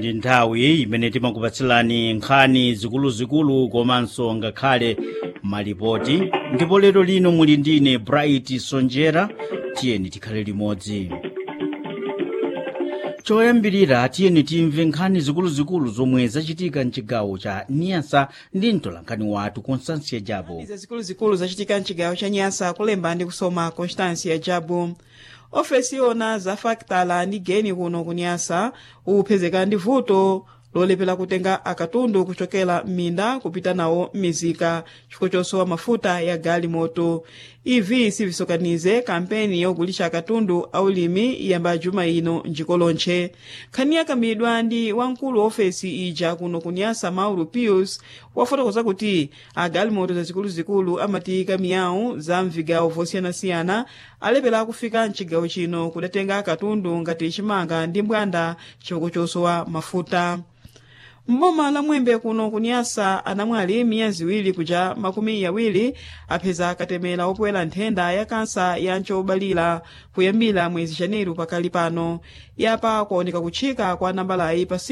ndi nthawi imene timakupatsilani nkhani zikuluzikulu komanso ngakhale malipoti ndipo lero lino muli ndine bright sonjera tiyeni tikhale limodzi choyambirira tiyeni timve nkhani zikuluzikulu zomwe zachitika mchigawo cha niyasa ndi mtolankhani wathu constance jabu izi zikuluzikulu zachitika mchigawo cha nyasa kulemba ndi kusoma constance jabu ofesi yona za faktala ndi geni kuno kunyasa upezeka ndi vuto lolepera kutenga akatundu kuchokera m'minda kupita nawo m'mizika chifukwa chosowa mafuta ya galimoto ivi sivisokanize kampeni yogulisha akatundu aulimi iyamba juma ino njiko lonche nkhani yakambidwa ndi wamkulu wa ofesi ija kuno kunyasa mauro pius wafotokoza kuti agalimoto zazikuluzikulu amatiyika miyawu za mvigawo vosiyanasiyana alepera kufika mchigawo chino kudatenga akatundu ngati chimanga ndi mbwanda chifukwa chosowa mafuta mboma la mwembe kuno kunyasa anamwali miyezi iwiri kuja makumi awiri apeza akatemera opwera nthenda ya kansa ya ncobalira kuyambira mwezi janeiro pakali pano yapa kuoneka kutchika kwa nambalayi pa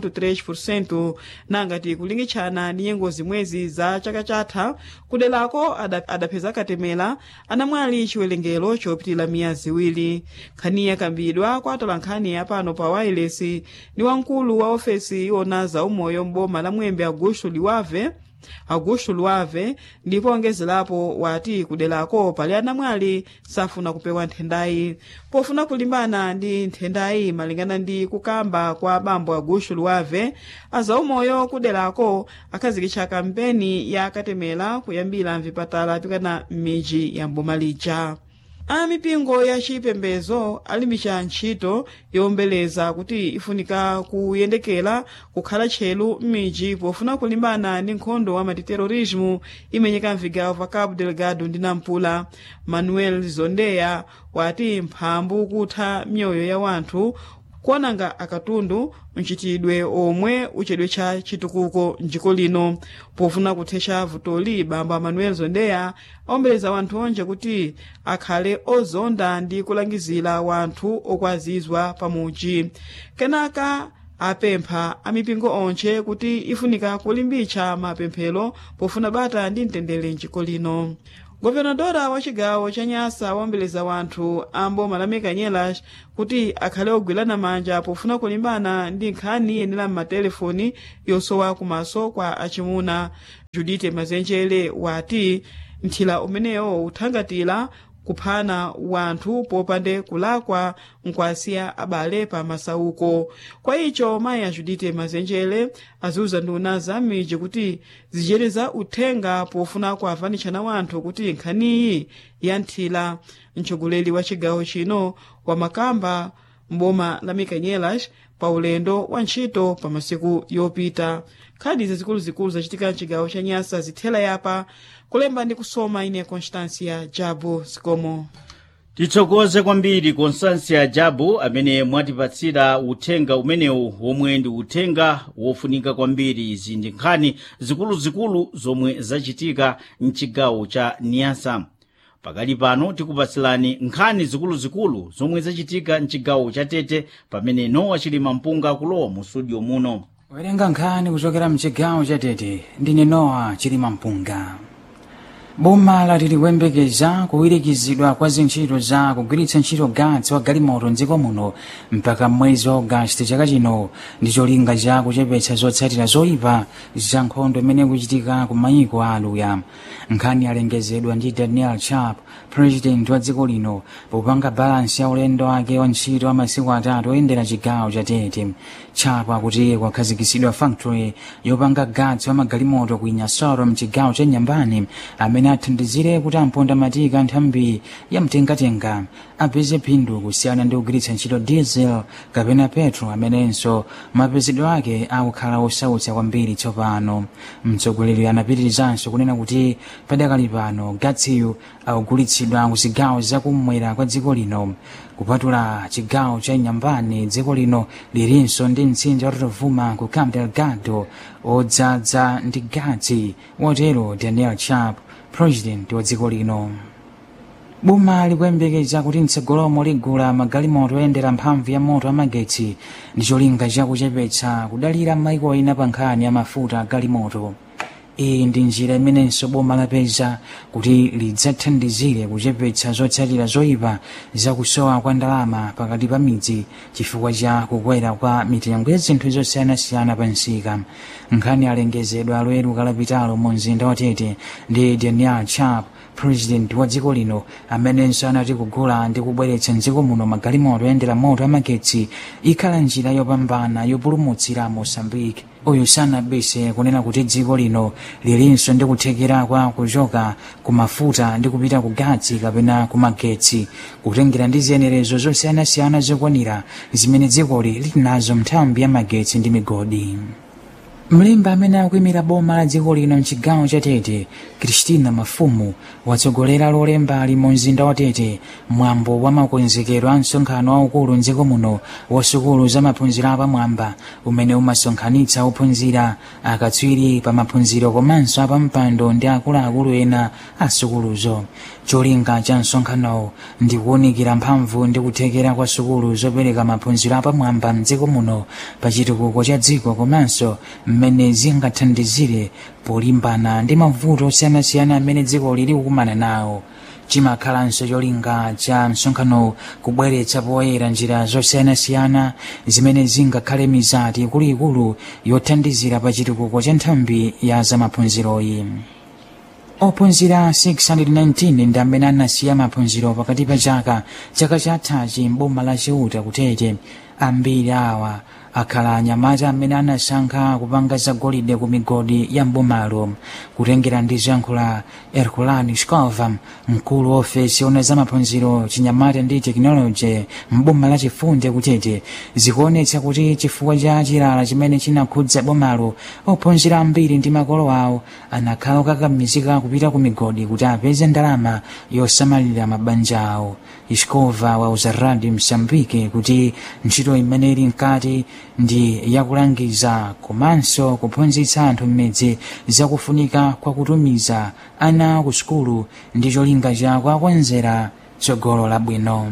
5.3 nangati kulingitshana ndi nyengo zimwezi za chaka chatha kuderako adapeza katemera anamwali chiwerengero chopitira miyezi iwiri nkhani yakambidwa kwa atolankhani apano pa wireless ndi wamkulu wa ofesi iwona za umoyo m'boma la mwembe augusto liwave augusto luave ndipo ongezerapo wati kuderako pali anamwali safuna kupewa nthendayi pofuna kulimbana ndi nthendayi malingana ndi kukamba kwa bambo augusto luave azaumoyo kuderako akhazikitsa kampeni ya katemera kuyambira mvipatala pikana m'midzi ya mboma lija amipingo ya chipembedzo alimbitsa ntchito yowombeleza kuti ifunika kuyendekera kukhala tcheru m'midzi pofuna kulimbana ndi nkhondo wa matiterorismo imenyeka mvigawo pa cabo delgado ndi nampula manuel zondeya wati mphambu kutha mioyo ya wanthu kuonanga akatundu mchitidwe omwe uchedwe cha chitukuko mdziko lino pofuna kuthetsa vutoli bambo manuel zondeya awombeleza wanthu onje kuti akhale ozonda ndi kulangizira wanthu okwazizwa pamuchi kenaka apempha amipingo onche kuti ifunika kulimbitsa mapemphero pofuna bata ndi mtendere mdziko lino govenadora wa chigawo cha nyasa wawombeleza wanthu ambo malameka nyelas kuti akhale ogwirana manja pofuna kulimbana ndi nkhani yenera m'matelefoni yosowa kumaso kwa achimuna judite mazenjere wati mthila umenewo uthangatira kuphana wanthu popande kulakwa nkwasiya abale pa masauko kwa icho mayi ajudite mazenjere aziuza nduna za m'midzi kuti zichereza uthenga pofuna kuavanitshana wanthu kuti nkhaniyi ya nthila mtsogoleri wa chigawo chino wa makamba mboma la mikanyelas pa ulendo wa ntchito pa masiku yopita nkhani zazikuluzikulu zachitika mchigawo cha nyasa zithela yapa kulemba ndi kusoma ine constancia jabu sikomo titsokoze kwambiri constancia jabu amene mwatipatsira uthenga umenewu womwe ndi uthenga wofunika kwambiri izi ndi nkhani zikuluzikulu zomwe zachitika mchigawo cha niyasa pakali pano tikupatsilani nkhani zikuluzikulu zomwe zachitika mchigawo cha tete pamene nowa chilima mpunga kulowa mu studio muno werenga nkhani kuchokera mchigawo cha tete ndine nowa chilima mpunga boma lati likuyembekeza kuwirikizidwa kwa zintchito za kugwiritsa ntchito gatsi wa galimoto mdziko muno mpaka mwezi wa ogasiti chaka chino ndi cholinga cha kuchepetsa zotsatira zoyipa za nkhondo imene ikuchitika ku mayiko a aluya nkhani yalengezedwa ndi daniel chap president wa dziko lino popanga balansi ya ulendo wake wa ntchito wa masiku atatu oyendera chigawo cha tete chap akuti kwakhazikitsidwa factory yopanga gatsi wa magalimoto ku inyasoro mchigawo cha nyambani amene athandizire kuti amponda matika nthambi ya mtengatenga apeze phindu kusiyana ndi kugwiritsa ntchito diesel kapena petro amenenso mapezedwe ake akukhala osautsa kwambiri tsopano mtsogoleri anapitirizanso kunena kuti padakali pano gatsiyu akugulitsidwa ku zigawo zakummwera kwa dziko lino kupatula chigawo cha nyambani dziko lino lilinso ndi mtsinje wa rotovuma ku cabo delgado odzadza ndi gatsi watero daniel chap president wa dziko lino boma likuyembekeza kuti mtsogolomo ligula magalimoto oyendera mphamvu ya moto amagetsi ndi cholinga chakuchepetsa kudalira maiko ena pa nkhani ya mafuta agalimoto iyi ndi njira imenenso boma lapeza kuti lidzathandizire kuchepetsa zotsatira zoyipa zakusowa kwa ndalama pakati pa midzi chifukwa cha kukwera kwa mitengo ya zinthu zosiyanasiyana pa msika nkhani alengezedwa loweru kalapitalo mu mzinda wa tete ndi daniel chap president wa dziko lino amenenso anati kugula ndi kubweretsa mdziko muno magalimoto oyendera moto amagetsi ikhala njira yopambana yopulumutsira mosambike uyu sanabise kunena kuti dziko lino lilinso ndi kuthekera kwa kuchoka ku mafuta ndi kupita ku gatsi kapena ku magetsi kutengera ndi ziyenerezo zosiyanasiyana zokwanira zimene dzikoli lili nazo nthambi ya magetsi ndi migodi mlembi amene akuyimira boma la dziko lino mchigawo cha tete kristina mafumu watsogolera lolemba ali mu mzinda wa tete mwambo wa makonzekero a msonkhano waukulu mdziko muno wa sukulu za maphunziro apamwamba umene umasonkhanitsa ophunzira akatswiri pa maphunziro komanso apampando ndi akuluakulu ena a sukuluzo cholinga cha msonkhanowo ndi kuwunikira mphamvu ndi kuthekera kwa sukulu zopereka maphunziro apamwamba mdziko muno pa chitukuko cha dziko komanso mmene zingathandizire polimbana ndi mavuto osiyanasiyana amene dziko lili kukumana nawo chimakhalanso cholinga cha msonkhano kubweretsa poyera njira zosiyanasiyana zimene zingakhale mizati ikuluikulu yothandizira pa chitukuko cha nthambi ya zamaphunziroyi ophunzira 619 ndi amene anasiya maphunziro pakati pa chaka chaka chathachi mboma la chiuta kutete ambiri awa akhala anyamata amene anasankha kupanga zagolide ku migodi ya mbomalo kutengera ndi ziyankhulo herculani scova mkulu wa ofesi ona za maphunziro chinyamata ndi tekinoloji mboma la chifunde kutete zikuonetsa kuti chifukwa cha chilala chimene chinakhudza bomalo ophunzira ambiri ndi makolo awo anakhala okakamizika kupita ku migodi kuti apeze ndalama yosamalira mabanja awo iskova wauza radio msambike kuti ntchito imene ili mkati ndi yakulangiza komanso kuphunzitsa anthu mmidzi zakufunika kwa kutumiza ana ku sukulu ndi cholinga cha kuakonzera tsogolo labwino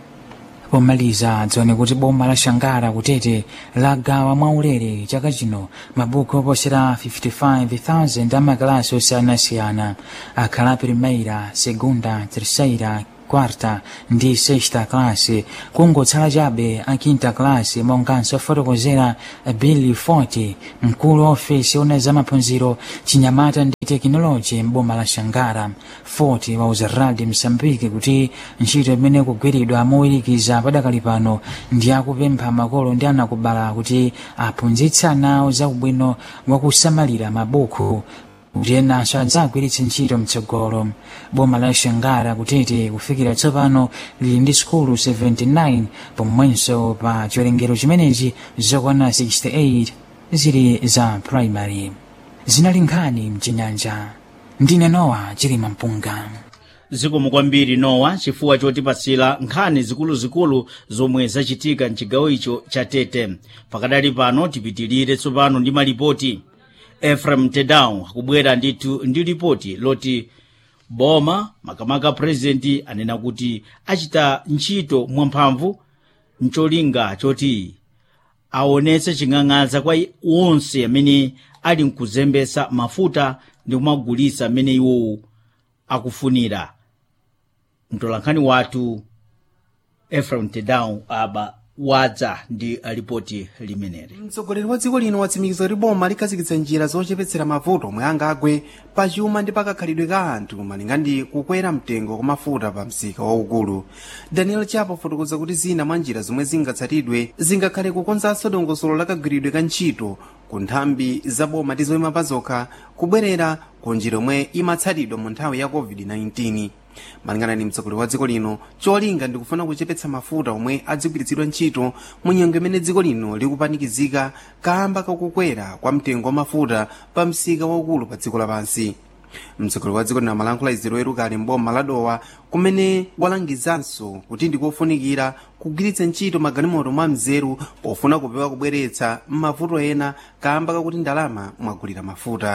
pomaliza dzione kuti boma la shangara kutete lagawa mwaulere chaka chino mabuku oposera 55,000 amakalasi osiyanasiyana akhala primeira segunda terceira quarta ndi sexta classe kungotsala chabe a quinta classe monganso ofotokozera billy forti mkulu wa ofesi ona za maphunziro chinyamata ndi tekinoloji mboma la shangara forti wauza radio msambiki kuti ntchito imene kugwiridwa mowirikiza padakali pano ndi akupempha makolo ndi anakubala kuti aphunzitse anawo za ubwino wakusamalira mabuku kuti enanso adzagwiritse ntchito mtsogolo boma la shangara kutete kufikira tsopano lili ndi sukulu 79 pomwenso pa chiwerengero chimenechi zokwana 68 zili za primary zinali nkhani mchinyanja ndine nowa chilima mpunga zikomo kwambiri nowa chifukwa chotipatsira nkhani zikuluzikulu zomwe zachitika mchigawo icho cha tete pakadali pano tipitirire tsopano ndi malipoti efrem tedown akubwera ndithu ndi lipoti loti boma makamaka purezidenti anena kuti achita ntchito mwamphamvu mcholinga choti aonetse ching'ang'adza kwa onse amene ali mkuzembesa mafuta ndi kumagulitsa amene iwowo akufunira mtolankhani wathu efrem tedown aba wadza ndi ripoti limeneli mtsogoleri wa dziko lino watsimikiza kuti boma likhazikitsa njira zochepetsera mavuto omwe angagwe pa chuma ndi pakakhalidwe ka anthu malinga ndi kukwera mtengo kwa mafuta pa msika waukulu daniel chapo fotokoza kuti zina mwa njira zomwe zingatsatidwe zingakhale kukonzanso dongosolo la kagwiridwe ka ntchito ku nthambi za boma ndi zoyima pa zokha kubwerera ku njira omwe imatsatidwa mu nthawi ya covid-19 malingana ndi mtsogoleri wa dziko lino cholinga ndikufuna kuchepetsa mafuta omwe adzigwiritsidwa ntchito mu nyengo imene dziko lino likupanikizika kamba kakukwera kwa mtengo wa mafuta pa msika waukulu pa dziko lapansi mtsogoleri wa dziko lino amalankhula izi loweru kale mboma la dowa kumene walangizanso kuti ndikofunikira kugwiritsa ntchito magalimoto mwa mzeru pofuna kupewa kubweretsa mavuto ena kamba kakuti ndalama mwagulira mafuta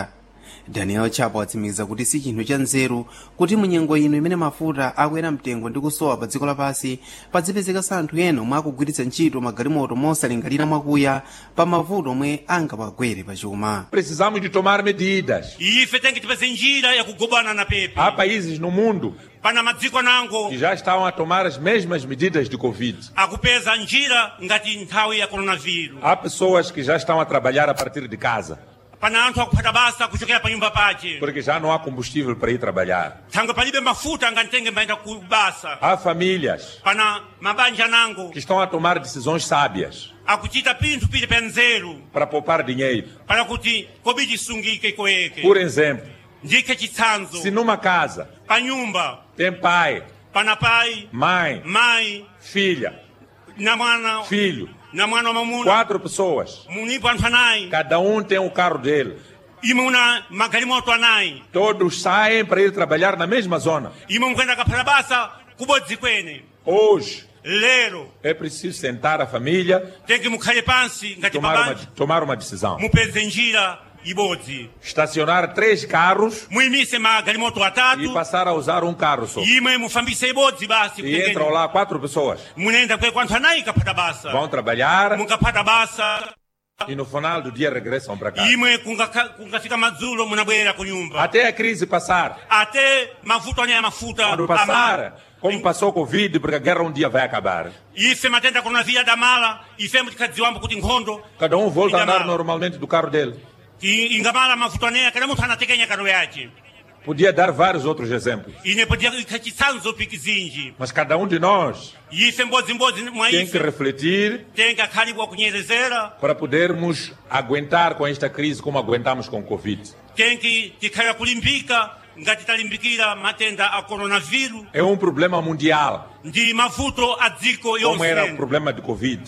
daniel chapo atsimikiza kuti si chinthu cha nzeru kuti munyengo ino imene mafuta akwera mtengo ndi kusowa pa dziko lapansi padzipezekanso anthu ena omwe akugwiritsa ntchito magalimoto mosalingalira mwakuya pa mavuto omwe angawagwere pachuma Precisamos de tomar medidas. E ife tem que tipeze njira ya kugobana na pepe Há países no mundo pana madziko nango que já estão a tomar as mesmas medidas de Covid. akupeza njira ngati nthawi ya coronavírus Há pessoas que já estão a trabalhar a partir de casa, pana anthu akuphata basa kuchokera pa nyumba pace porque já não há combustível para ir trabalhar. thangwe palibe mafuta ngatitenge mbayenda ku basa Há famílias pana mabanja nango que estão a tomar decisões sábias akuchita pinthu pili pa nzeru para poupar dinheiro. pana kuti kobidi sungike koyeke Por exemplo, ndike chitsanzo se numa casa pa nyumba tem pai, pana pai mãe, mayi filha, na mwana filho, na mwana wa mamuna quatro pessoas, munipo anthu anayi cada um tem o carro dele. imwe una magalimoto anayi Todos saem para ir trabalhar na mesma zona. imwe mukuenda kaphata basa kubodzi kwene Hoje lero é preciso sentar a família tenge mukhale pansi ngati tomar uma, babanja tomar uma decisão. mupeze njira ibodzi Estacionar três carros muyimise magalimoto e atatu passar a usar um carro só. imwe mufambise ibodzi basi E entram kutengeni lá quatro pessoas. munenda kwe kwanthu anayi kaphata basa Vão trabalhar mukaphata basa e no final do dia regressam para casa. imwe kungakha- kungafika madzulo munabwerera ku nyumba Até a crise passar. ate mavuto ane ya mafuta Quando amala passar, como passou o Covid, porque a guerra um dia vai acabar. ife matenda coronavírus adamala ifemo tikadziwambo kuti nkhondo Cada um volta a andar idamala. normalmente do carro dele. I- ingamala mavuto aneya kada munthu anatekenya kano yace Podia dar vários outros exemplos. ine podia ikha chitsanzo pikizinji Mas cada um de nós ife mbodzimbodzi mwa tem que ife refletir tenga khalibwa kunyerezera para podermos aguentar com esta crise como aguentamos com o Covid. tenki tikhala kulimbika ngati talimbikira matenda a coronavírus É um problema mundial, ndi mavuto a dziko como era o yonse problema de Covid.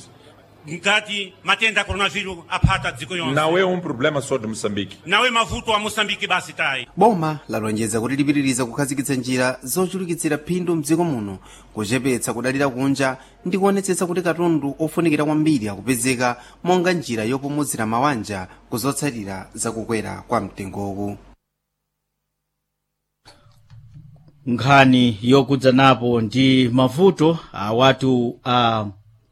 ngati matenda a coronavírus aphata dziko yonse Não é um problema só de Moçambique. nawe mavuto a moçambike basi tayi boma lalonjeza kuti lipitiriza kukhazikitsa njira zochulukitsira phindu mdziko muno kuchepetsa kudalira kunja ndi kuonetsetsa kuti katundu ofunikira kwambiri akupezeka monga njira yopumuzira mawanja kuzotsatira zakukwera kwa mtengowu nkhani yokudzanapo ndi mavuto awatu a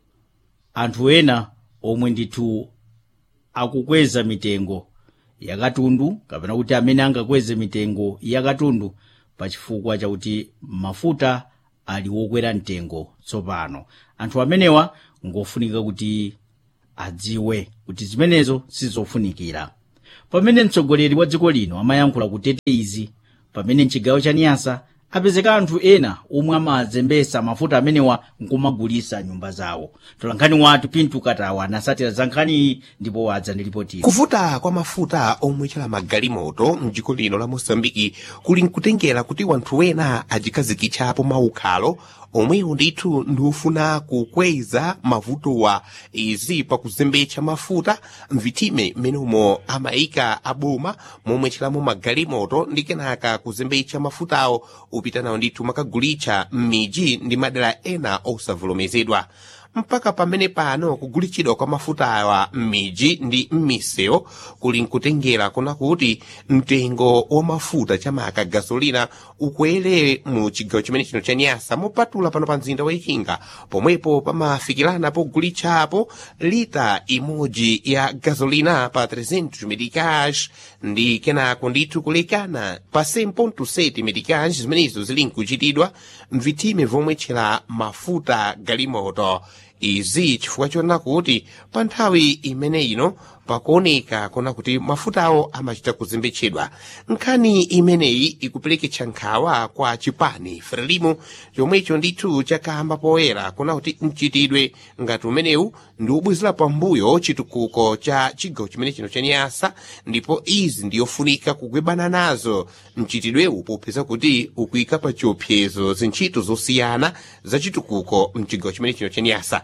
anthu ena omwe ndithu akukweza mitengo yakatundu kapena kuti amene angakweze mitengo yakatundu pachifukwa chakuti mafuta ali wokwera mtengo tsopano anthu amenewa ngofunika kuti adziwe kuti zimenezo sizofunikira pamene mtsogoleri wa dziko lino amayankhula kutete izi pamene mchigawo cha niyasa apezeka anthu ena omwe amazembesa mafuta amenewa nkumagulisa nyumba zawo tolankhani watu pintu katawa anasatira za nkhani iyi ndipo wadza ndi ripoti kuvuta kwa mafuta omwechera magalimoto mdziko lino la moçambiki kuli nkutengera kuti wanthu wena ajikhazikitsapo maukhalo omwewo ndithu ndiufuna kukweza mavutowa izi pakuzembetsa mafuta mvitime mmenemo amayika aboma momwetcheramo magalimoto ndi kenaka kuzembetsa mafutawo upita nawo ndithu makagulitsa m'miji ndi madera ena osavomerezedwa mpaka pamene pano kugulitsidwa kwa mafuta awa m'miji ndi m'misewu kuli nkutengera kuna kuti mtengo wa mafuta chamaka gasolina ukwere mu chigawo chimene chino cha nyasa mopatula pano pa mzinda wa ichinga pomwepo pamafikirana pogulitsapo lita imodzi ya gasolina pa 300 medicage ndi kenako ndithu kulekana pa 100.7 medicage zimenezo zili nkuchitidwa mvitime vomwetchera mafuta galimoto izi chifukwa chona kuti pa nthawi imene ino pakuoneka kuna kuti mafutawo amachita kuzembetsedwa nkhani imeneyi ikupeleketsa nkhawa kwa chipani frelimo chomwecho ndithu chakamba poyera kuna kuti mchitidwe ngati umenewu ndi ubwezera pambuyo chitukuko cha chigawo chimene chino cha nyasa ndipo izi ndiyofunika kugwebana nazo mchitidwewu popeza kuti ukuyika pa chiopsezo zintchito zosiyana za chitukuko mchigawo chimene chino cha nyasa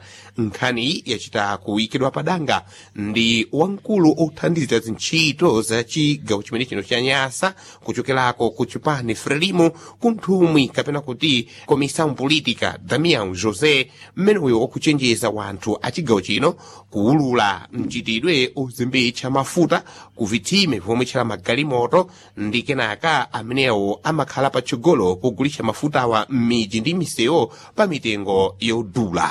nkhani yachita kuyikidwa padanga ndi wamkulu othandiza zintchito za chigawo chimene chino cha nyasa kuchokerako ku chipani frelimo kunthumwi kapena kuti komissão política damião josé mmeneyo okuchenjeza wanthu a chigawo chino kuwulula mchitidwe ozembetsa mafuta ku vitsime pomwe tchala magalimoto ndi kenaka amenewo amakhala patsogolo pogulitsa mafutawa m'midzi ndi misewu pa mitengo yodula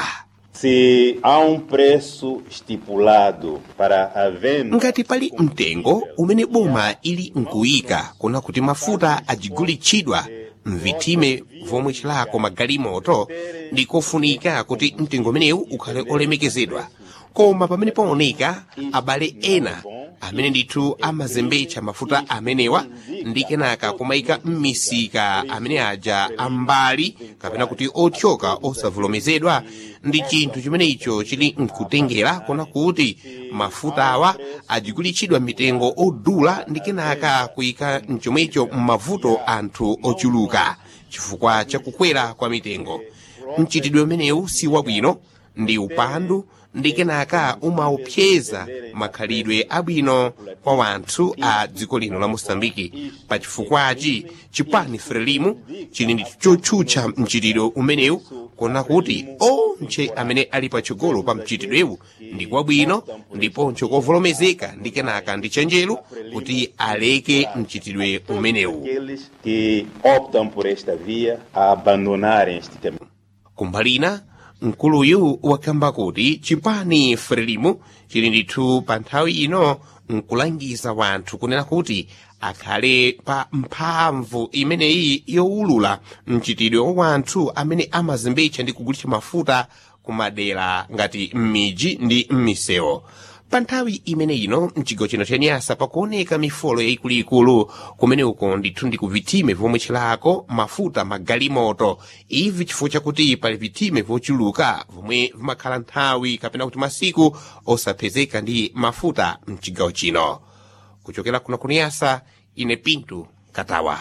Se há um preço estipulado para a venda. ngati pali mtengo umene boma ili nkuyika kuna kuti mafuta ajigulitsidwa mvitime vomwe chilako magalimoto ndikofunika kuti mtengo umenewu ukhale olemekezedwa koma pamene paoneka abale ena amene ndithu amazembetsa mafuta amenewa ndi kenaka kumayika m'misika amene aja ambali kapena kuti othyoka osavomerezedwa ndi chinthu chimene icho chili nkutengera kuna kuti mafutawa ajigulitsidwa mitengo odula ndi kenaka kuyika mchomwecho m'mavuto anthu ochuluka chifukwa chakukwera kwa mitengo mchitidwe umenewu si wabwino ndi upandu ndi kenaka umaopseza makhalidwe abwino kwa wanthu a dziko lino la mosambiki pachifukwachi chipani frelimu chili ndi chotchutcha mchitidwe umenewu kona kuti onse amene ali patsogolo pa mchitidwewu ndi kwabwino ndiponso kovolomezeka ndi kenaka ndi chenjeru kuti aleke mchitidwe umenewu Aqueles que optam por esta via a abandonarem este tema. kumbalina mkuluyu wakamba kuti chipani frelimu chili ndithu pa nthawi ino nkulangiza wanthu kunena kuti akhale pa mphamvu imeneyi yowulula mchitidwe wa wanthu amene amazembetsa ndi kugulitsa mafuta kumadera ngati m'midzi ndi m'misewu pa nthawi imene ino mchigawo chino cha nyasa pakuoneka mifolo yayikuluikulu kumene uko ndithu ndi ku vitime vomwe tchilako mafuta magalimoto ivi chifukwa chakuti pali vitime vochuluka vomwe vimakhala nthawi kapena kuti masiku osapezeka ndi mafuta mchigawo chino kuchokera kuno kuniyasa ine pintu katawa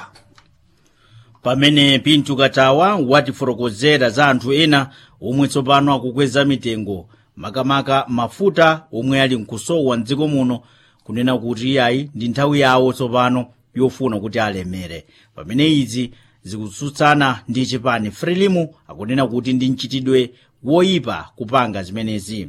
pamene pintu katawa watifotokozera za anthu ena omwe tsopano akukweza mitengo makamaka mafuta omwe ali nkusowa mdziko muno kunena kuti iyayi ndi nthawi yawo tsopano yofuna kuti alemere pamene izi zikutsutsana ndi chipani frelimu akunena kuti ndi mchitidwe woyipa kupanga zimenezi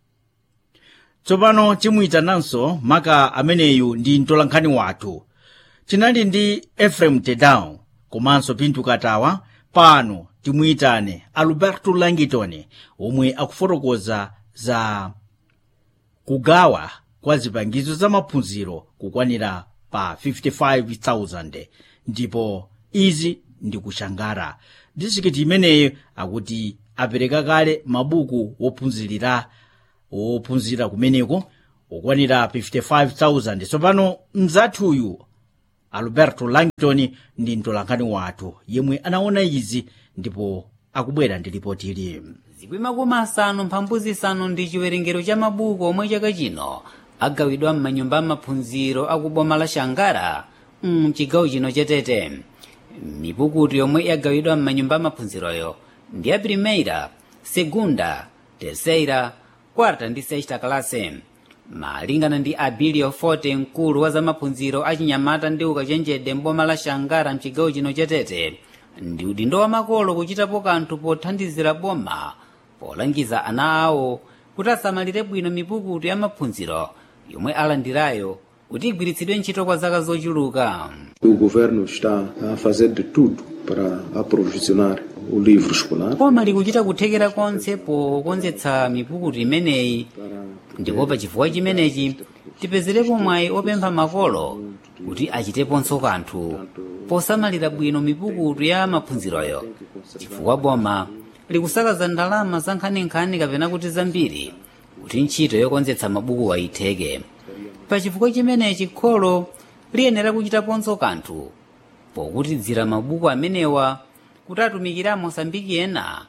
tsopano timuyitananso maka ameneyu ndi mtolankhani wathu tinali ndi efrem tedown komanso pintu katawa pano timuyitane alberto langitoni omwe akufotokoza za kugawa kwa zipangizo za maphunziro kukwanira pa 55,000 ndipo izi ndi kushangara distrikiti imeneyi akuti apereka kale mabuku wophunzirira wophunzira kumeneko okwanira 55,000 tsopano mzathuyu alberto langton ndi mtolankhani wathu yemwe anaona izi ndipo akubwera ndi ripoti ili zikwi makumi asanu mphambu zisanu ndi chiwerengero cha mabuku omwe chaka chino agawidwa m'manyumba amaphunziro akuboma la shangara mchigawo chino chetete mipukutu yomwe yagawidwa m'manyumba amaphunziroyo ndi ya primeira segunda terceira quarta ndi sexta classe malingana ndi abilio forte mkulu wa zamaphunziro achinyamata ndi ukachenjede mboma la shangara mchigawo chino chetete ndi udindo wa makolo kuchitapo kanthu pothandizira boma polangiza ana awo kuti asamalire bwino mipukutu ya maphunziro yomwe alandirayo kuti igwiritsidwe ntchito kwa zaka zochuluka O governo está a fazer de tudo para aprovisionar o livro escolar. koma likuchita kuthekera konse pokonzetsa mipukutu imeneyi ndipo pa chifukwa chimenechi tipezerepo mwayi opempha makolo kuti achiteponso kanthu posamalira bwino mipukutu ya maphunziroyo chifukwa boma likusakaza ndalama za nkhaninkhani kapena kuti zambiri kuti ntchito yokonzetsa mabuku ayitheke pa chifukwa chimenechi kholo liyenera kuchitaponso kanthu pokutidzira mabuku amenewa kuti atumikire amosambiki ena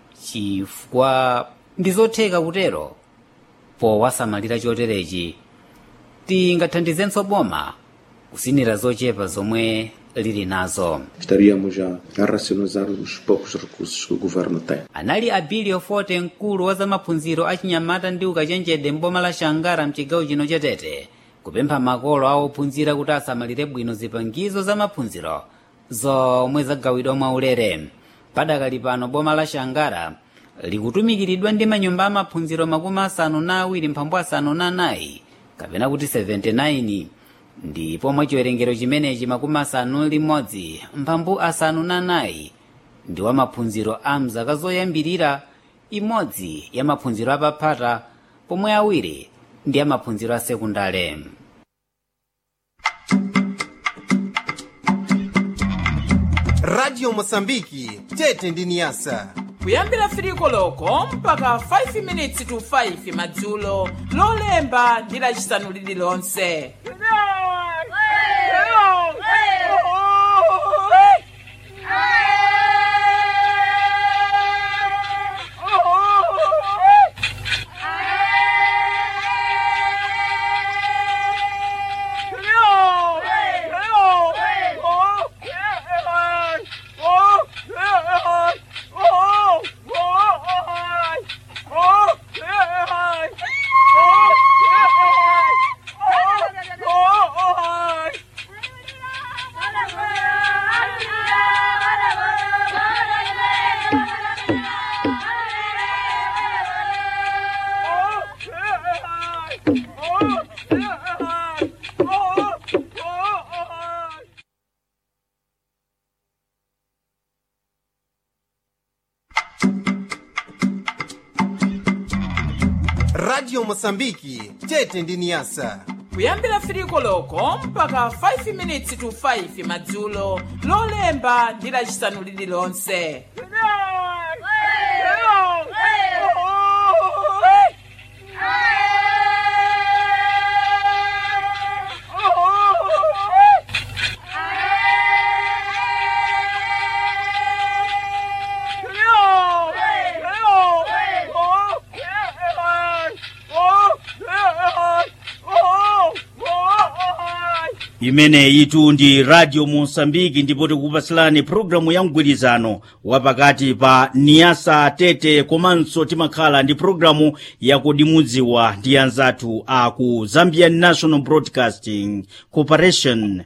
chifukwa ndi zotheka kutero powasamalira choterechi tingathandizenso boma kusinira zochepa zomwe lili nazo Estaríamos a, a racionalizar os poucos recursos que o governo tem. anali abilio forte mkulu wa zamaphunziro achinyamata ndi ukachenjede mboma la shangara mchigawo chino cha tete kupempha makolo a ophunzira kuti asamalire bwino zipangizo zamaphunziro zomwe zagawidwa mwaulere padakali pano boma la shangara likutumikiridwa ndi manyumba amaphunziro makumi asanu na awiri mphambu asanu na anayi kapena kuti 79 ndipo mwa chiwerengero chimenechi makumi asanu limodzi mphambu asanu na anayi ndi wa maphunziro a mzaka zoyambirira imodzi ya maphunziro apaphata pomwe awiri ndi ya maphunziro a sekundale radio mosambiki tete ndi niyasa kuyambira firiko loko mpaka 5 minutes to 5 madzulo lolemba ndi lacisanu lililonse radio mosambiki tete ndi niyasa kuyambira firiko loko mpaka 5 minutes to 5 madzulo lolemba ndi lacisanu lililonse imeneyitu ndi radio mosambiki ndipo tikupatsirani programu ya mgwirizano wapakati pa niyasa tete komanso timakhala ndi programu yakudimudziwa ndi anzathu a ku zambian national broadcasting corporation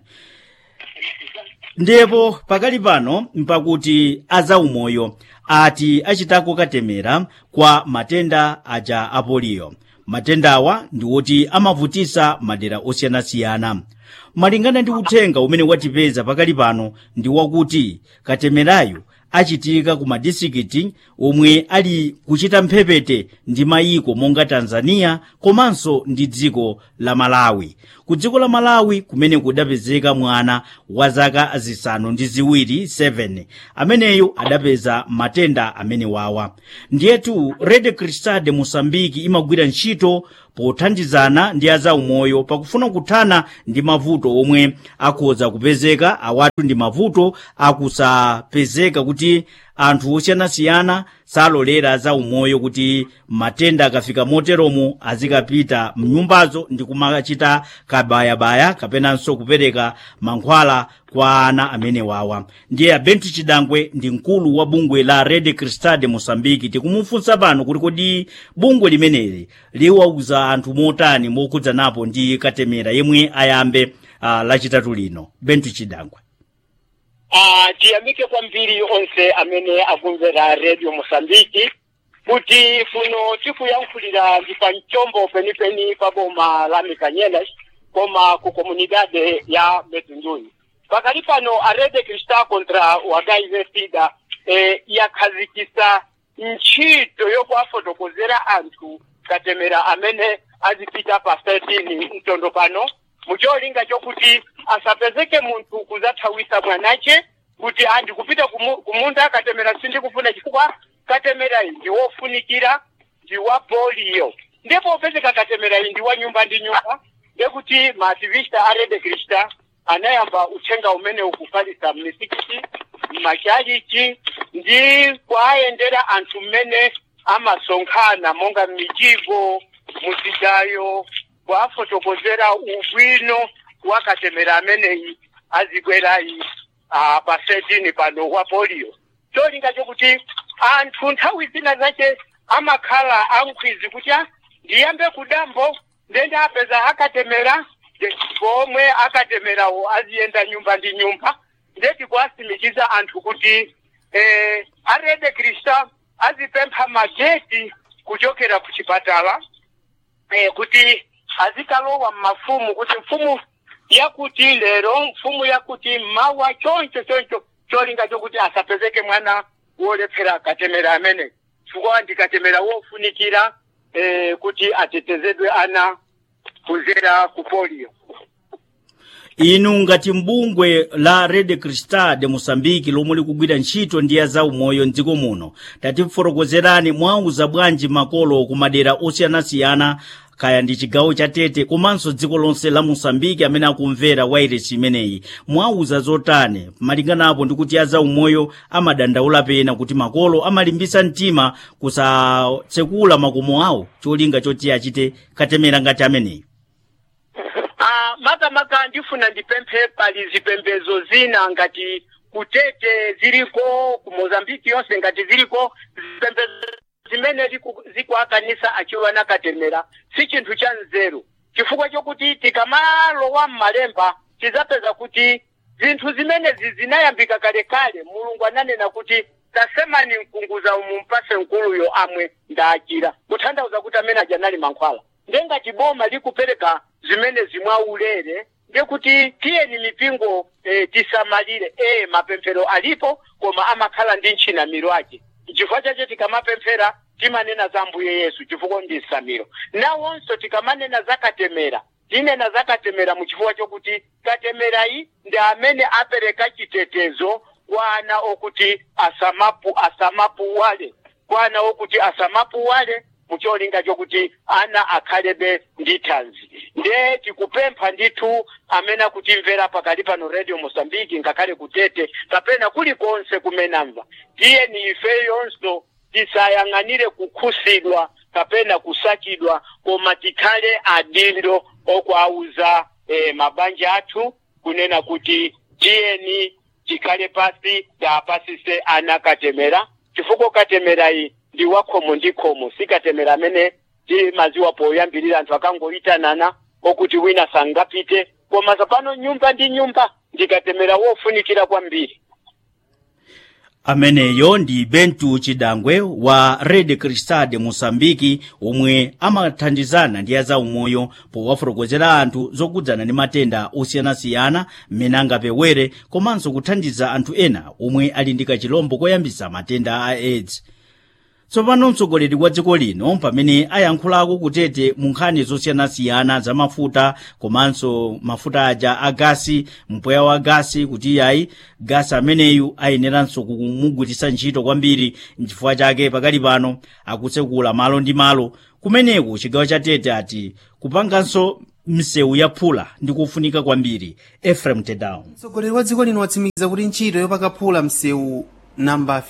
ndipo pakali pano mpakuti azaumoyo ati achitako katemera kwa matenda aja apoliyo matendawa ndi woti amavutisa madera osiyanasiyana malingana ndi uthenga umene watipeza pakali pano ndi wakuti katemerayo achitika ku madistrikiti omwe ali kuchita mphepete ndi mayiko monga tanzania komanso ndi dziko la malawi ku dziko la malawi kumene kudapezeka mwana wa zaka zisanu ndi ziwiri 7 ameneyo adapeza matenda amene wawa ndiyetu red cristal de mosambiki imagwira ntchito pothandizana ndi azaumoyo pakufuna kuthana ndi mavuto omwe akhoza kupezeka awatu ndi mavuto akusapezeka kuti anthu osiyanasiyana salolera azaumoyo kuti matenda akafika moteromo azikapita mnyumbazo ndi kumachita kabayabaya kapenanso kupereka mankhwala kwa ana amene wawa ndiye abenti chidangwe ndi mkulu wa bungwe la red cristal de mosambiki tikumufunsa pano kuti kodi bungwe limeneli liwauza anthu motani mokudzanapo ndi katemera yemwe ayambe uh, lachitatu lino benti chidangwe Ah, tiyamike kwambiri onse amene akumvera radio mosambiki kuti kuno tikuyankhulira ndi pa mchombo penipeni pa boma la mikanyelas koma ku komunidade ya medunduni pakali pano a rede cristal contra wakaize sida eh, yakhazikisa ntchito yokuwafotokozera anthu katemera amene azipita pa 13 mtondo pano mucholinga chokuti asapezeke munthu kuzathawisa mwanache kuti andi kupita kumu- kumunda katemera sindikufuna chifukwa katemera iyi ndi wofunikira ndi wa polio ndipo upezeka katemera iyi ndi wa nyumba ndi nyumba ndekuti maaktivista a red cristal anayamba uthenga umene ukufalisa m'misikiti m'machalichi ndi kuayendera anthu mmene amasonkhana monga m'mijigo muzidayo kuafotokozera ubwino wakatemera ameneyi azikwerayi ah, pa 13 pano wa polio cholinga chokuti anthu nthawi zina zache amakhala ankhwizi kuti "Ah, ndiyambe kudambo ndende apeza akatemera nde- pomwe akatemerawo aziyenda nyumba ndi nyumba ndeti kuasimikiza anthu kuti eh, arede krista azipempha mageti kuchokera ku chipatala eh, kuti azikalowa mmafumu kuti mfumu yakuti lero mfumu yakuti mawa choncho choncho cholinga chokuti asapezeke mwana wolephera katemera amene chifukwa ndikatemera wofunikira eh, kuti atetezedwe ana kuzera ku polio inu ngati mbungwe la red cristal de moçambique lomwe likugwira ntchito ndi ya zaumoyo mdziko muno tatifotokozerani mwauza bwanji makolo ku madera osiyanasiyana kaya ndi chigawo cha tete komanso dziko lonse la moçambique amene akumvera wairesi imeneyi mwauza zotani malinganapo ndi kuti ya zaumoyo amadandaula pena kuti makolo amalimbisa mtima kusatsekula makomo awo cholinga choti achite katemera ngati ameneyi Ah, makamaka ndifuna ndipemphe pali zipembedzo zina ngati kutete ziliko ku mozambiki yonse ngati ziliko zipembedzo zimene ziku- zikuakanisa achiwana katemera si chinthu cha nzeru chifukwa chokuti tikamalowa mmalemba tizapeza kuti zinthu zimenezi zinayambika kalekale mulungu ananena kuti tasemani mkunguza umu mpase nkuluyo amwe ndachira kutanthauza kuti amene aja anali mankhwala ndengati boma likupereka zimene zimwaulere ndekuti tiyeni mipingo e, tisamalire e mapemphero alipo koma amakhala ndi ntchinamiro ake chifukwa chache tikamapemphera timanena za mbuye yesu chifukwa ndi nsamiro nawonso tikamanena za katemera tinena za katemera mu chifukwa chokuti katemerayi ndi amene apereka chitetezo kwa ana okuti asamapu asamapuwale kwa ana okuti asamapuwale mucholinga chokuti ana akhalebe ndi thanzi nde tikupempha ndithu amene akutimvera pakali pano radio mosambiki ngakhale kutete kapena kulikonse kumenamva tiyeni ifeyonso tisayang'anire kukhusidwa kapena kusachidwa koma tikhale adindo okwauza eh, mabanja athu kunena kuti tiyeni tikhale pasi tapasise ana katemera chifukwa katemerayi ndi wakhomo ndi khomo sikatemera amene timaziwa poyambirira anthu akangoyitanana okuti wina sangapite koma zapano nyumba ndi nyumba ndikatemera wofunikira kwambiri ameneyo ndi bentu chidangwe wa red cristal de moçambique omwe amathandizana ndi ya zaumoyo powafotokozera anthu zokudzana ndi matenda osiyanasiyana mmene angapewere komanso kuthandiza anthu ena omwe ali ndi kachilombo koyambisa matenda a aids tsopano mtsogoleri wa dziko lino pamene ayankhulako kutete mu nkhani zosiyanasiyana za mafuta komanso mafuta aja a gasi mpweya wa gasi kuti iyayi gasi ameneyu ayeneranso kumugwiritsa ntchito kwambiri nchifukwa chake pakali pano akutsekula malo ndi malo kumeneko chigawo cha tete ati kupanganso msewu yaphula ndi kufunika kwambiri efrem tedown mtsogoleri wa dziko lino watsimikiza kuti ntchito yopakaphula msewu namba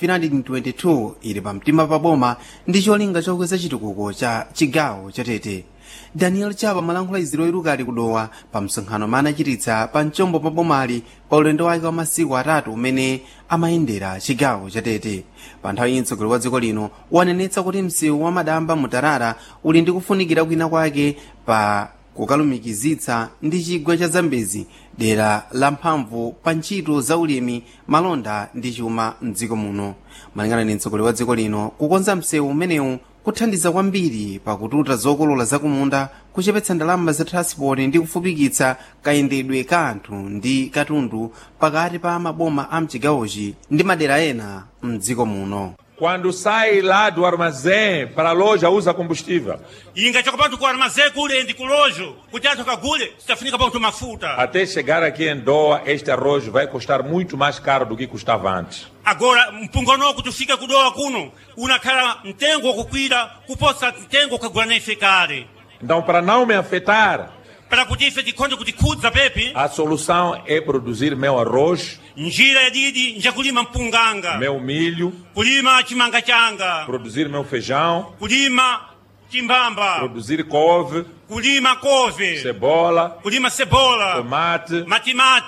322 ili pamtima pa boma ndi cholinga chokweza chitukuko cha chigawo cha tete daniel chapa malankhula iziro iruka ali kudowa pa msonkhano amene anachititsa pa mchombo pa bomali pa ulendo wake wa masiku atatu umene amayendera chigawo cha tete pa nthawi iyi mtsogoleri wa dziko lino wanenetsa kuti msewu wa madamba mutarara uli ndi kufunikira kwina kwake pa kukalumikizitsa ndi chigwa cha zambezi dera la mphamvu pa ntchito za ulimi malonda ndi chuma mdziko muno malingana ndi mtsogoleri wa dziko lino kukonza msewu umenewu kuthandiza kwambiri pakututa zokolola zakumunda kuchepetsa ndalama za transport ndi kufupikitsa kayendedwe ka anthu ndi katundu pakati pa maboma a mchigawochi ndi madera ena mdziko muno Quando sai lá do armazém para a loja, usa combustível. inga chakapatu ku armazé kule ndi kulojo kuti anthu akagule sitafunika ponto mafuta Até chegar aqui em Doha, este arroz vai custar muito mais caro do que custava antes. agora mpungonoko tufike kudowa kuno unakhala mtengo wakukwira kuposa mtengo ukagula naife kale Então, para não me afetar, para kuti ife tikhonde kutikhudza pepi a solução é produzir meu arroz, njira yadidi njakulima mpunganga meu milho, kulima chimanga changa produzir meu feijão kulima chimbamba produzir couve, kulima kove cebola, kulima cebola tomate, matimati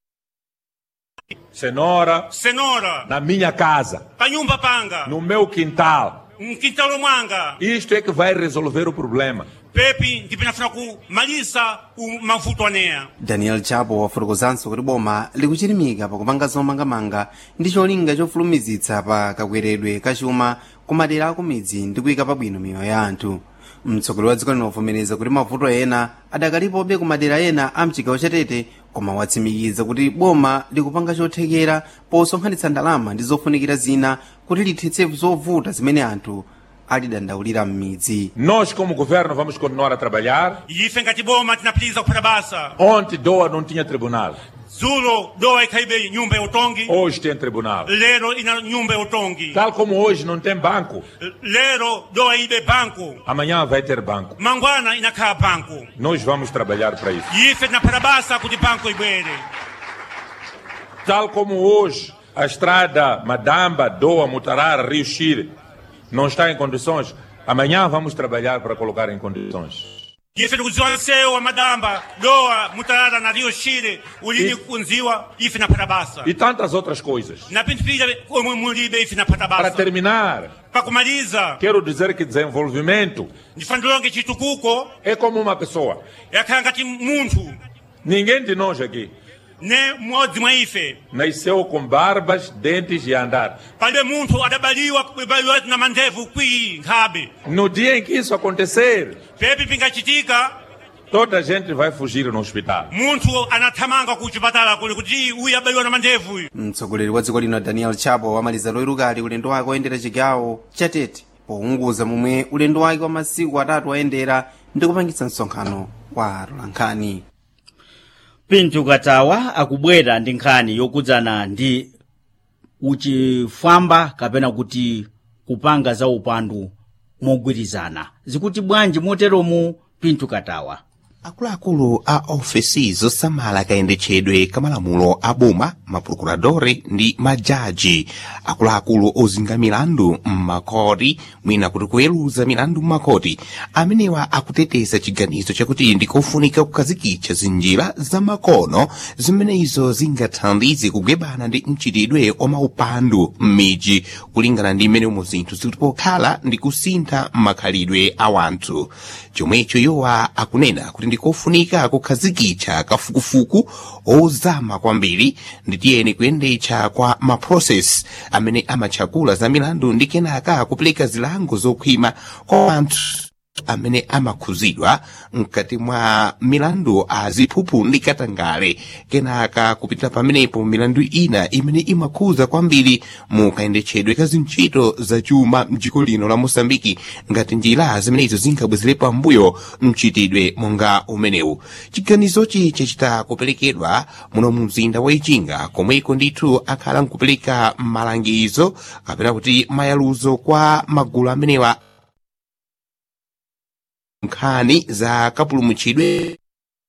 cenoura senora na minha casa, pa nyumba panga no meu quintal. mkintalo mwanga Isto é que vai resolver o problema. pepi ndipo inafuna kumalisa u- mavuto aneya daniel chapo wafotokozanso kuti boma likuchirimika pakupanga zomangamanga ndi cholinga chofulumizitsa pa kakweredwe kachuma ku madera aku midzi ndi kuyika pabwino miyoyo ya anthu mtsogoleri wa dziko linovomereza kuti mavuto ena adakalipobe ku madera ena a mchigawo chatete koma watsimikiza kuti boma likupanga chothekera posonkhanitsa ndalama ndi zofunikira zina kuti lithetse zovuta zimene anthu alidandaulira m'midzi Nós, como governo, vamos continuar a trabalhar. ife ngati boma tinapitiliza kupata basa Ontem, Doa não tinha tribunal. zulo dowa ikhaibe nyumba ya utongi Hoje tem tribunal. lero ina nyumba ya utongi Tal como hoje não tem banco, lero dowa ibe banku amanhã vai ter banco. mangwana inakhala banku Nós vamos trabalhar para isso. ife tinapata basa kuti banku ibwere Tal como hoje a estrada Madamba, Doa, Mutarara, Rio Chire não está em condições, amanhã vamos trabalhar para colocar em condições. ife tikudziwa msewu wa madamba dowa mutalala na rio shire ulini kunziwa ife napata basa E tantas outras coisas. na pinthu pija omwe mulibe ife napata Para basa terminar, pakumaliza quero dizer que desenvolvimento ndifandilonge chitukuko é como uma pessoa. yakhala ngati munthu Ninguém de nós aqui ne mmodzi mwa ife nasceu com barbas, dentes e andar. palibe munthu adabaliwa kubaliwa na mandebvu kwi nkhabe No dia em que isso acontecer, pepi pingachitika toda a gente vai fugir no hospital. munthu anathamanga ku chipatala kuli kuti uyu abaliwa na mandebvu uyu mtsogoleri wa dziko lino daniel chapo wamaliza loyiruka ali ulendo wake woyendera chigawo chatete pounguza momwe ulendo wake wa masiku atatu wayendera ndi kupangitsa msonkhano wa atolankhani pinto katawa akubwera ndi nkhani yokudzana ndi uchifwamba kapena kuti kupanga za upandu mogwirizana zikuti bwanji moteromu pinto katawa akuluakulu a ofesi zosamala kayendetsedwe kamalamulo a boma maprokuradore ndi majaji akuluakulu ozenga milandu m'makoti mwina kuti kuweruza milandu m'makoti amenewa akuteteza chiganizo chakuti ndikofunika kukhazikitsa zinjira zamakono zimenezo zingathandize kugwebana ndi mchitidwe omaupandu m'midzi kulingana ndi mmene umo zinthu zikuti pokhala ndi kusintha makhalidwe a wanthu chomwecho yowa akunena kuti ndikofunika kukhazikitsa kafukufuku ozama kwambiri nditiyeni kuyendetsa kwa maprocess amene amatchakula za milandu ndi kenaka kupereka zilango zokhwima kwa anthu amene amakhuzidwa mkati mwa milandu a ziphuphu ndi katangale kenaka kupitira pamenepo milandu ina imene imakhuza kwambiri mu kayendetsedwe ka zintchito zachuma mdziko lino la mosambiki ngati njira zimenezo zinkabwezere pambuyo mchitidwe monga umenewu chiganizochi chachita kuperekedwa muno mu mzinda wa ichinga komweko ndithu akhala nkupereka malangizo kapena kuti mayaluzo kwa magulu amenewa nkhani za kapulumutchidwe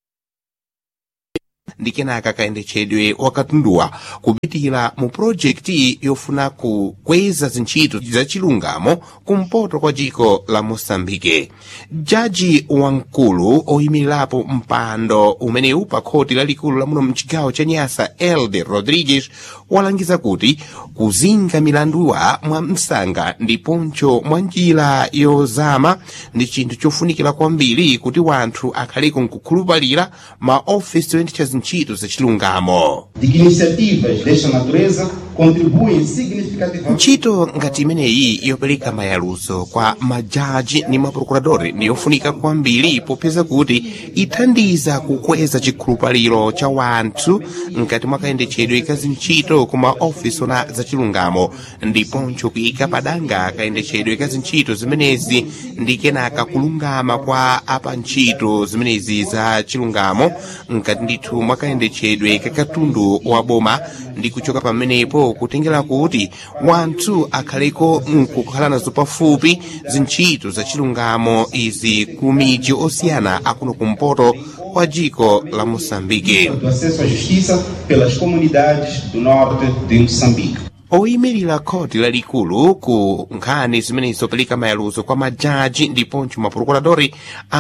ndi kenaka kayendetsedwe wakatunduwa kupitira mu projekti yofuna kukweza zintchito zachilungamo kumpoto kwa dziko la mosambike jaji wamkulu oyimirirapo mpando umenewu pa khoti lalikulu la muno mchigawo cha nyasa elde rodriguez walangiza kuti kuzinga milanduwa mwa msanga ndiponso mwa njira yozama ndi chinthu chofunikira kwambiri kuti wanthu akhaleko nkukhulupalira maofisi oyendetsa zintchito zachilungamo de que iniciativas desta natureza contribuem significativamente ntchito ngati imeneyi yopereka mayaluzo kwa majaji ndi maprokuradori ndi yofunika kwambiri popeza kuti ithandiza kukweza chikhulupaliro cha wanthu mkati mwa kayendetsedwe ka zintchito ku maofisi ona zachilungamo ndiponso kuyika padanga kayendetsedwe ka zintchito zimenezi ndi kenaka kulungama kwa apa ntchito zimenezi za chilungamo mkati ndithu mwa kayendetsedwe ka katundu wa boma ndi kuchoka pamenepo kutengera kuti wanthu akhaleko nkukhala nazo pafupi zintchito zachilungamo izi ku midzi osiyana akuno kumpoto kwa dziko la moçambike do acesso à justiça pelas comunidades do norte de Moçambique. oyimirira khoti lalikulu ku nkhani zimene zopereka mayaluzo kwa majaji ndiponso maprokuradori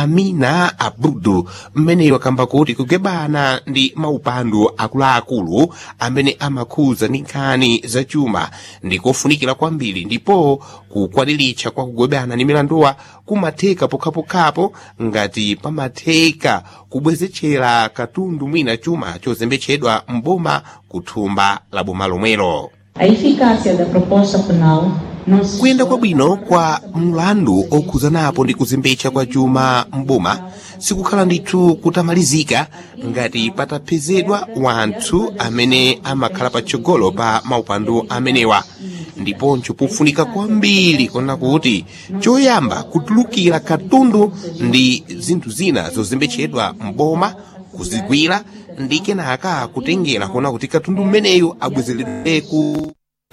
amina abrudu mmeneyo akamba kuti kugwebana ndi maupandu akuluakulu amene amakhuza ndi nkhani zachuma ndikofunikira kwambiri ndipo kukwaniritsa kwa kugwebana ndi milanduwa kumatheka pokhapokhapo ngati pamatheka kubwezetchera katundu mwina chuma chozembetsedwa mboma kuthumba la boma lomwelo A eficácia da proposta penal não se kuyenda kwabwino kwa mlandu okhuzanapo ndi kuzembetsa kwa chuma mboma sikukhala ndithu kutamalizika ngati patapezedwa wanthu amene amakhala patsogolo pa maupandu amenewa ndiponso pofunika kwambiri kona kuti choyamba kutulukira katundu ndi zinthu zina zozembetsedwa mboma kuzigwira ndi kenaka kutengera kuona kuti katundu mmeneyu abwezeredwe ku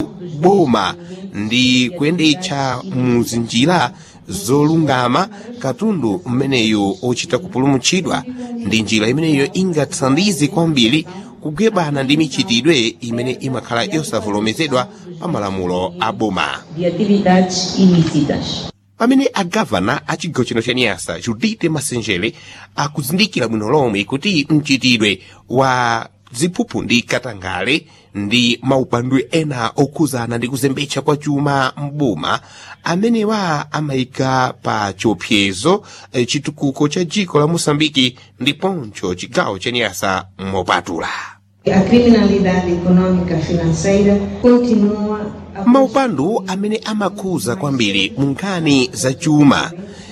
boma ndi kuyendetsa muzinjira zolungama katundu mmeneyu ochita kupulumutsidwa ndi njira imeneyo ingathandize kwambiri kugwebana ndi michitidwe imene imakhala yosavomerezedwa pa malamulo a boma de atividades ilícitas. pamene agavana a chigawo chino cha nyasa judite masenjere akuzindikira bwino lomwe kuti mchitidwe wa ziphuphu ndi katangale ndi maupandu ena okhuzana ndi kuzembetsa kwa chuma mboma amenewa amayika pa chiopsezo eh, chitukuko cha dziko la moçambike ndiponso chigawo cha nyasa mopatula A criminalidade econômica financeira continua maupandu amene amakhuza kwambiri mu nkhani za chuma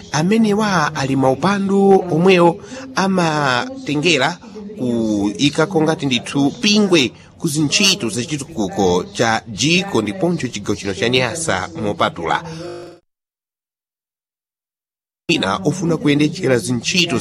amenewa ali maupandu omwewo amatengera kuyikako ngati ndithu pingwe ku zintchito za chitukuko cha dziko ndiponso chigawo chino cha nyasa mopatula ina ofuna kuyendetsera zintchito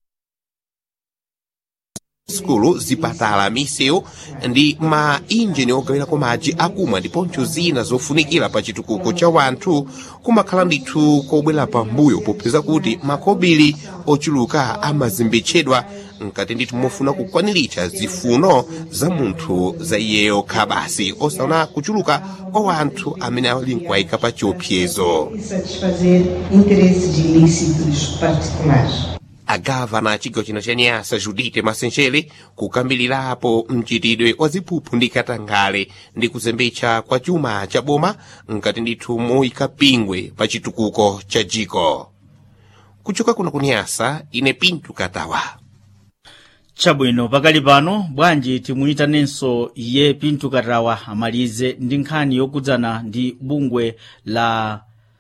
skulu zipatala misewu ndi ma injini ogawirako madzi akumwa ndiponso zina zofunikira pa chitukuko cha wanthu kumakhala ndithu kobwera pambuyo popeza kuti makobiri ochuluka amazembetsedwa mkati ndithu mofuna kukwaniritsa zifuno za munthu za iyeyo khabasi osaona kuchuluka kwa wanthu amene ali nkuwayika pa chiopsezo e satisfazer interesses ilícitos particulares. agavana a chigawo chino cha nyasa judite masenjere kukambilirapo mchitidwe wa ziphuphu ndi katangale ndi kuzembetsa kwa chuma cha boma mkati ndithu moyika pingwe pa chitukuko cha dziko kuchoka kuno kunyasa ine pintu katawa chabwino pakali pano bwanji timuyitanenso iye pintu katawa amalize ndi nkhani yokudzana ndi bungwe la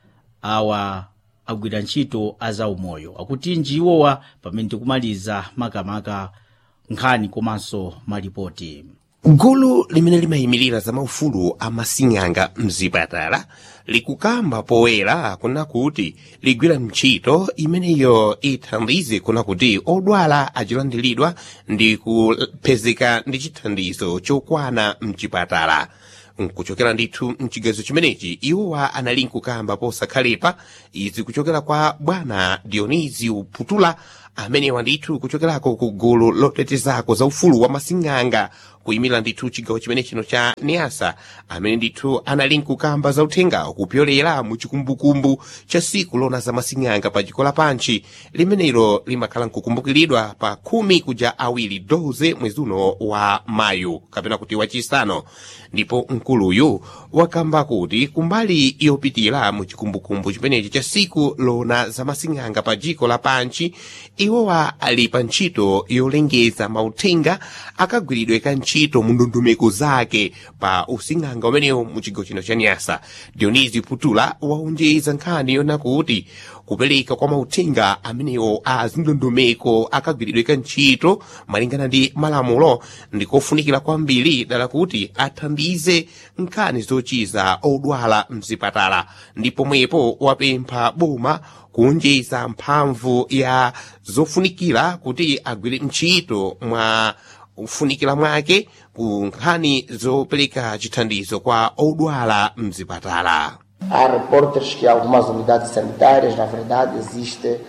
awa agwira ntchito a zaumoyo akuti njiwowa pamene tikumaliza makamaka nkhani komanso malipoti gulu limene limayimirira za maufulu a masing'anga mzipatala likukamba poyera kuna kuti ligwira ntchito imeneyo ithandize kuna kuti odwala achilandiridwa ndi kupezeka ndi chithandizo chokwana mchipatala nkuchokera ndithu mchigazo chimenechi iwowa anali nkukamba posakhalepa izi kuchokera kwa bwana dionisio putula amenewa ndithu kuchokerako ku gulu lotetezako za ufulu wa masing'anga kuyimira ndithu chigawo chimene chino cha niasa amene ndithu anali nkukamba za uthenga kupyolera mu chikumbukumbu cha siku lona za masing'anga pa dziko lapanchi limenelo limakhala nkukumbukiridwa pa khumi kuja awiri 12 mwezi uno wa mayu kapena kuti wachisanu ndipo mkuluyu wakamba kuti kumbali yopitira mu chikumbukumbu chimenechi cha siku lona za masing'anga pa dziko lapanchi iwowa ali pa ntchito yolengeza mauthenga akagwiridwe ka ntchito mu ndondomeko zake pa using'anga umenewu mu chigawo chino cha nyasa dionisi putula waonjeza nkhani yona kuti kupereka kwa mauthenga amenewo a zindondomeko akagwiridwe ka ntchito malingana ndi malamulo ndikofunikira kwambiri dala kuti athandize nkhani zochiza odwala mzipatala ndipo mwepo wapempha boma kuonjeza mphamvu ya zofunikira kuti agwire ntchito mwa ufunikira mwake ku nkhani zopereka chithandizo kwa odwala mzipatala Há reportes que algumas unidades sanitárias, na verdade, existe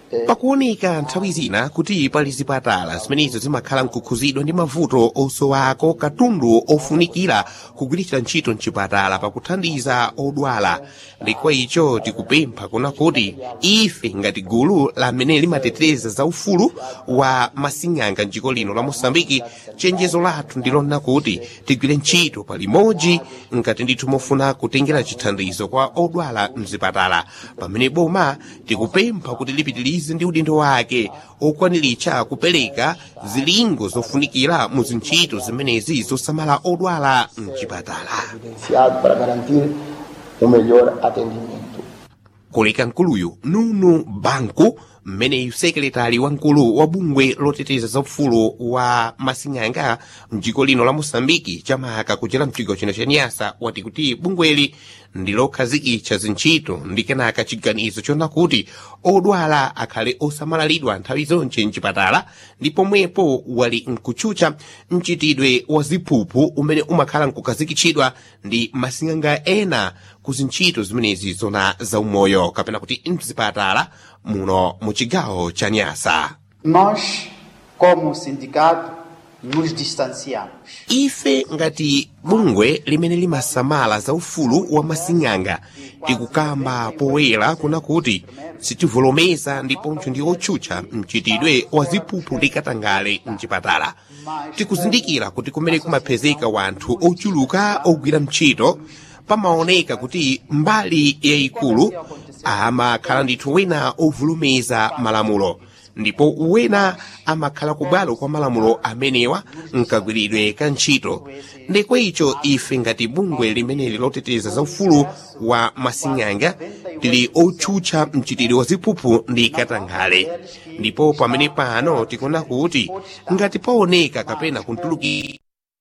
pakuoneka nthawi zina kuti pali zipatala zimenezo zimakhala mkukhuzidwa ndi mavuto osowako katundu ofunikira kugwiritsa ntchito mchipatala pakuthandiza odwala ndikwa icho tikupempha kuna kuti ife ngati gulu lamene limateteza za ufulu wa masing'anga mdziko lino la mosambiki chenjezo lathu ndilona kuti tigwire ntchito palimodzi ngati ndithu mofuna kutengera chithandizo kwa odwala mzipatala pamene boma tikupempha kuti lipitirize ndi udindo wake okwaniritsa kupereka zilingo zofunikira mu zintchito zimenezi zosamala odwala mchipatala evidenciado para garantir um melhor atendimento. koleka nkuluyu nunu banku mmeneyu sekretari wamkulu wa bungwe loteteza za ufulu wa masing'anga mdziko lino la mosambiki chamaka kuchera mchigawo chino cha nyasa wati kuti bungweli ndi lokhazikitsa zintchito ndi kenaka chiganizo chona kuti odwala akhale osamalalitidwa nthawi zonse mchipatala ndi pomwepo wali nkutchutcha mchitidwe wa ziphuphu umene umakhala nkukhazikitsidwa ndi masing'anga ena ku zintchito zimenezi zona zaumoyo kapena kuti mzipatala muno mu chigawo cha nyasa Nós, como sindicato, nos distanciamos. ife ngati bungwe limene limasamala za ufulu wa masing'anga tikukamba poyera kuna kuti sitivolomeza ndiponso ndi otchutcha mchitidwe wa ziphuphu ndi katangale mchipatala tikuzindikira kuti kumene kumapezeka wanthu ochuluka ogwira ntchito pamaoneka kuti mbali yayikulu amakhala ndithu wina ovolomeza malamulo ndipo wina amakhala kubwalo kwa malamulo amenewa mkagwiridwe ka ntchito ndikwa icho ife ngati bungwe limeneli loteteza za ufulu wa masing'anga tili otchutcha mchitidwe wa ziphuphu ndi katangale ndipo pamene pano tikuona kuti ngati paoneka kapena kuntulukira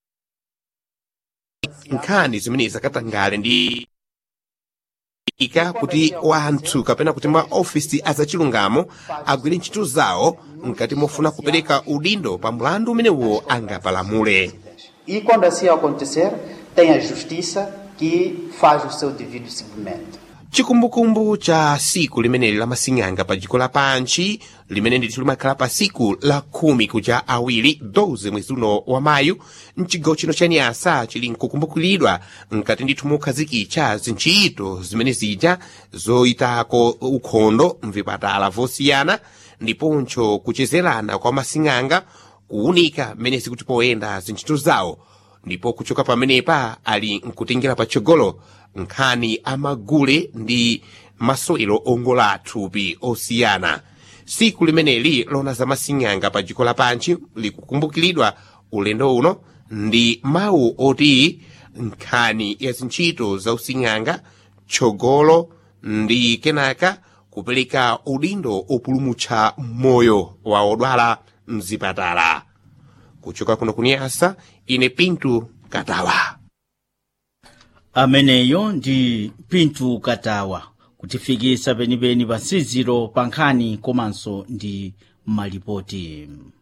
nkhani zimene zakatangale ndi ika kuti wanthu kapena kuti maofisi azachilungamo agwire ntchito zawo mkati mofuna kupereka udindo pa mlandu umenewo angapalamule E quando assim acontecer, tem a justiça que faz o seu devido seguimento. chikumbukumbu cha siku limeneli la masing'anga pa dziko lapanchi limene ndithu limakhala pa siku la khumi kuja awiri 12 mwezi uno wa mayu mchigawo chino cha nyasa chili nkukumbukiridwa mkati ndithu mokhazikitsa zintchito zimene zija zoyitako ukhondo mvipatala vosiyana ndiponso kuchezerana kwa masing'anga kuwunika mmene zikuti poyenda zintchito zawo ndipo kuchoka pamenepa ali nkutengera patsogolo nkhani amagule ndi masewero ongola athupi osiyana siku limeneli lona za masing'anga pa dziko lapanchi likukumbukiridwa ulendo uno ndi mawu oti nkhani ya zintchito za using'anga tsogolo ndi kenaka kupereka udindo opulumutsa moyo wa odwala mzipatala kuchoka kuno kunyasa ine pintu katawa ameneyo ndi pintu katawa kutifikisa penipeni pa nsiziro pa nkhani komanso ndi malipoti